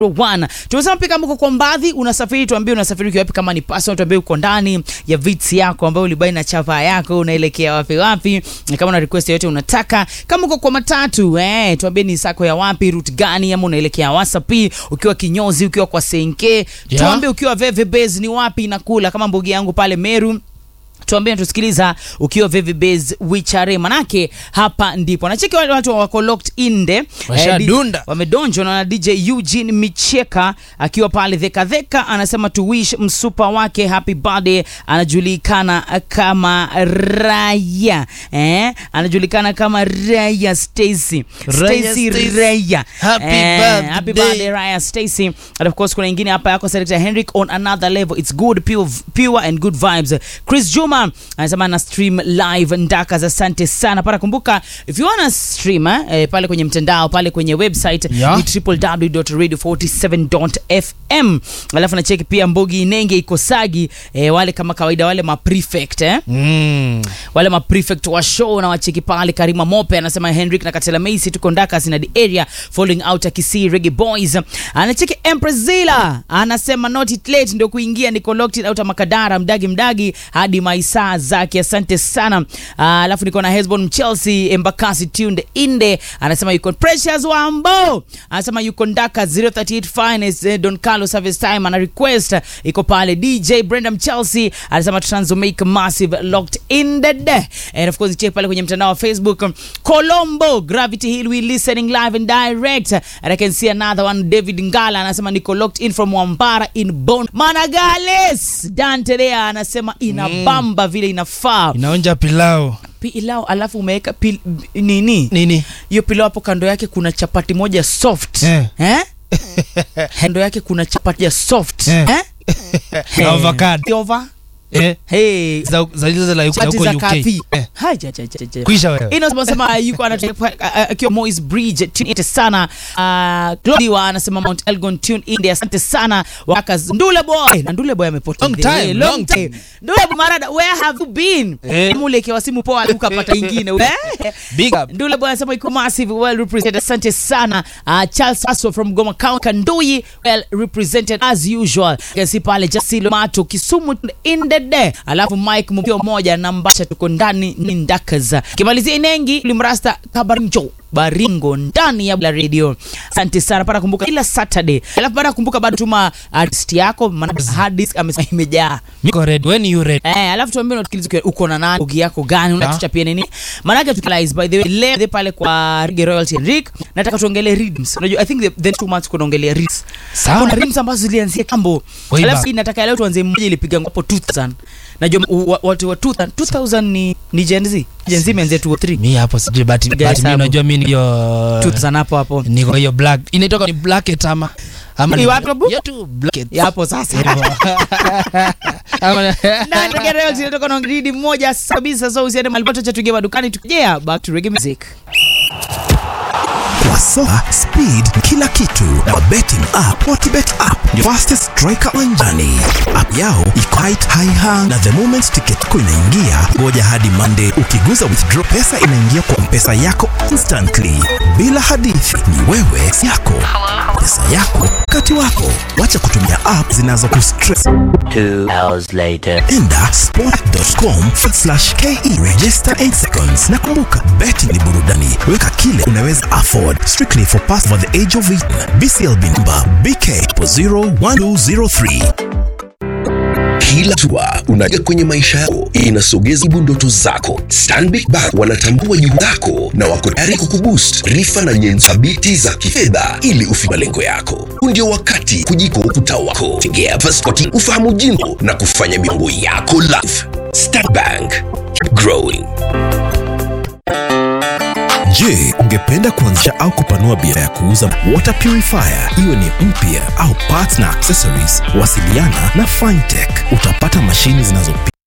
One. Tumesema pia kama uko kwa mbadhi unasafiri, tuambie unasafiri ukiwa wapi, kama ni personal tuambie uko ndani ya vits yako ambayo ulibai na chapa yako, unaelekea wapi wapi, na kama una request yote unataka, kama uko kwa matatu eh, tuambie ni sako ya wapi, route gani, ama unaelekea Wasapi, ukiwa kinyozi, ukiwa kwa Senke, tuambie ukiwa Veve Base ni wapi inakula, kama mbogi yangu pale Meru tuambie tusikiliza ukiwa Vivi Base Wichare, manake hapa ndipo nacheki wale watu wako locked in de Washadunda. Eh, di- wamedonjwa na DJ Eugene Micheka akiwa pale dheka dheka, anasema to wish msupa wake happy birthday. Anajulikana kama Raya eh, anajulikana kama Raya Stacy Raya Stacy Stacy. Raya Happy Eh, birthday. happy birthday Raya Stacy. And of course kuna ingine hapa yako Selector Henrik on another level. It's good pure, pure and good vibes. Chris Juma anasema na stream live Ndakas, asante sana. Para kumbuka if you wanna stream eh, eh, pale kwenye mtandao pale kwenye website Yeah. ni www.radio47.fm. Alafu na cheki pia Mbogi Inenge iko Sagi eh, wale kama kawaida wale ma prefect eh Mm. wale ma prefect wa show na wacheki pale. Karima Mope anasema Henrik na Katela Macy tuko Ndakas na the area falling out akisi Reggae Boys. Anacheki Empress Zila anasema not it late ndio kuingia niko locked out Makadara mdagi mdagi hadi maisa zake, asante sana. Ah, Alafu niko na Hesbon Chelsea Embakasi tuned inde anasema yuko Precious Wambo anasema yuko Ndaka 038 finest eh, Don Carlos service time ana request iko pale. DJ Brenda Chelsea anasema Transo make massive locked in the day and of course check pale kwenye mtandao wa Facebook Colombo Gravity Hill we listening live and direct and I can see another one David Ngala anasema niko locked in from Wambara in Bon Managales Dante Lea anasema inabamba vile inafaa Inaonja pilau pilau alafu umeweka pil, nini nini? hiyo pilau hapo kando yake kuna chapati moja soft Eh. eh? kando yake kuna chapati ya soft Eh. eh? Avocado. Over. Eh, Hey. za za zile za Chapati huko za UK. kafi. Eh, Hai, ja, ja, ja, ja. Kwisha wewe. inasema yuko anatoka akiwa Moy's Bridge tune in sana. Uh, Claudia anasema Mount Elgon tune in there. Asante sana wakas Ndule boy. Na Ndule boy amepotea. Long time, Eh, long time. Ndule boy marada where have you been? Eh. Mule kwa simu poa ukapata ingine. Eh? Big up. Ndule boy anasema iko massive well represented. Asante sana. Uh, Charles Aso from Goma County Kandui well represented as usual. Kesi pale Jasilo Mato Kisumu in the day. Alafu Mike mkio moja na Mbasha tuko ndani ni Ndakaza. Kimalizia Inengi Limrasta Kabarinjo Baringo ndani ya Bla Radio. Asante sana para kumbuka kila Saturday. Alafu para kumbuka bado tuma artist yako maana hard disk amesema imejaa. Niko ready. When you ready? Eh, alafu tuambie unasikiliza ukiwa- uko na nani, ugi yako gani, unatuchapia nini? Maanake tukilize by the way leo the pale kwa Reggae Royalty and Rick, nataka tuongelee rhythms. Unajua I think the, the two months kunaongelea rhythms. Sawa. Kuna rhythms ambazo zilianzia kambo. Way Alafu back. hii nataka leo tuanze mmoja ilipiga hapo 2000. Najua u- wa- watu wa 2000 2000 ni ni Gen Z. Gen Z imeanzia 203. Mi hapo sijui but but Guys, mi hapo. unajua mi ndio 2000 hapo hapo. niko hiyo black. Inaitoka ni blacket ama ama Ni wapi babu? Yeah, tu blacket. Ya hapo sasa. Ama Na Reggae Royalty inatoka na ngidi moja kabisa so usiende mahali popote cha tuingie madukani tukijea back to reggae music. Kwa soka speed kila kitu na betting app Sportbet app ndio fastest striker wanjani. App yao iko height high hang na the moment ticket yako inaingia, ngoja hadi Monday. Ukiguza withdraw, pesa inaingia kwa mpesa yako instantly bila hadithi. Ni wewe yako pesa yako wakati wako. Wacha kutumia app zinazokustress. Two hours later. Enda sport.com slash ke register 8 seconds. Na kumbuka, betting ni burudani, weka kile unaweza afford. Strictly for pass over the age of 18. BCLB number BK 01203. Kila hatua unaja kwenye maisha yako inasogeza karibu ndoto zako. Stanbic Bank wanatambua juhudi zako na wako tayari kukuboost rifa na nyenzo thabiti za kifedha ili ufike malengo yako. Huu ndio wakati kujiko ukuta wako. Tegea passport ufahamu jimbo na kufanya mipango yako live. Stanbic Bank, keep growing. Je, ungependa kuanzisha au kupanua biashara ya kuuza water purifier iwe ni mpya au parts na accessories? Wasiliana na Fintech. Utapata mashini zinazopi